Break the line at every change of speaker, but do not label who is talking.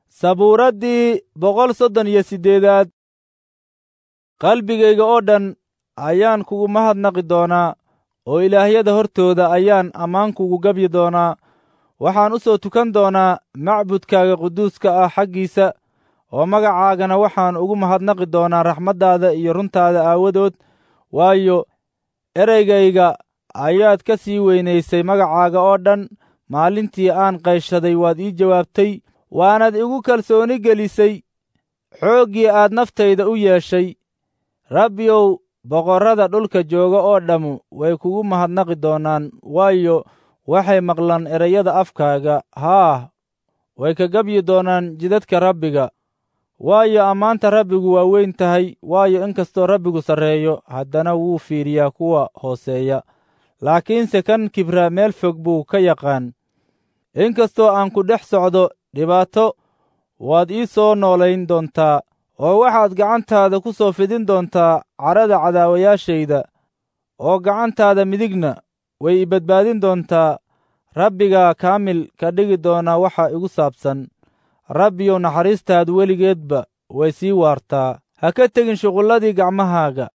sabuuraddii boqol soddon iyo siddeedaad qalbigayga oo dhan ayaan kugu mahadnaqi doonaa oo ilaahyada hortooda ayaan ammaan kugu gebyi doonaa waxaan u soo tukan doonaa macbudkaaga quduuska ah xaggiisa oo magacaagana waxaan ugu mahadnaqi doonaa raxmaddaada iyo runtaada aawadood waayo ereygayga ayaad ka sii weynaysay magacaaga oo dhan maalintii aan qayshaday waad ii jawaabtay waanaad igu kalsooni gelisay xooggii aad naftayda u yeeshay rabbiyow boqorrada dhulka jooga oo dhammu way kugu mahadnaqi doonaan waayo waxay maqlaan ereyada afkaaga haah way ka gebyi doonaan jidadka rabbiga waayo ammaanta rabbigu waa weyn tahay waayo inkastoo rabbigu sarreeyo haddana wuu fiiriyaa kuwa hooseeya laakiinse kan kibra meel fog buu ka yaqaan inkastoo aan ku dhex socdo dhibaato waad ii soo noolayn doontaa oo waxaad gacantaada ku soo fidin doontaa cadhada cadaawayaashayda oo gacantaada midigna way i badbaadin doontaa rabbigaa kaamil ka dhigi doonaa waxa igu saabsan rabbiyow naxariistaadu weligeedba way sii waartaa ha ka tegin shuqulladii gacmahaaga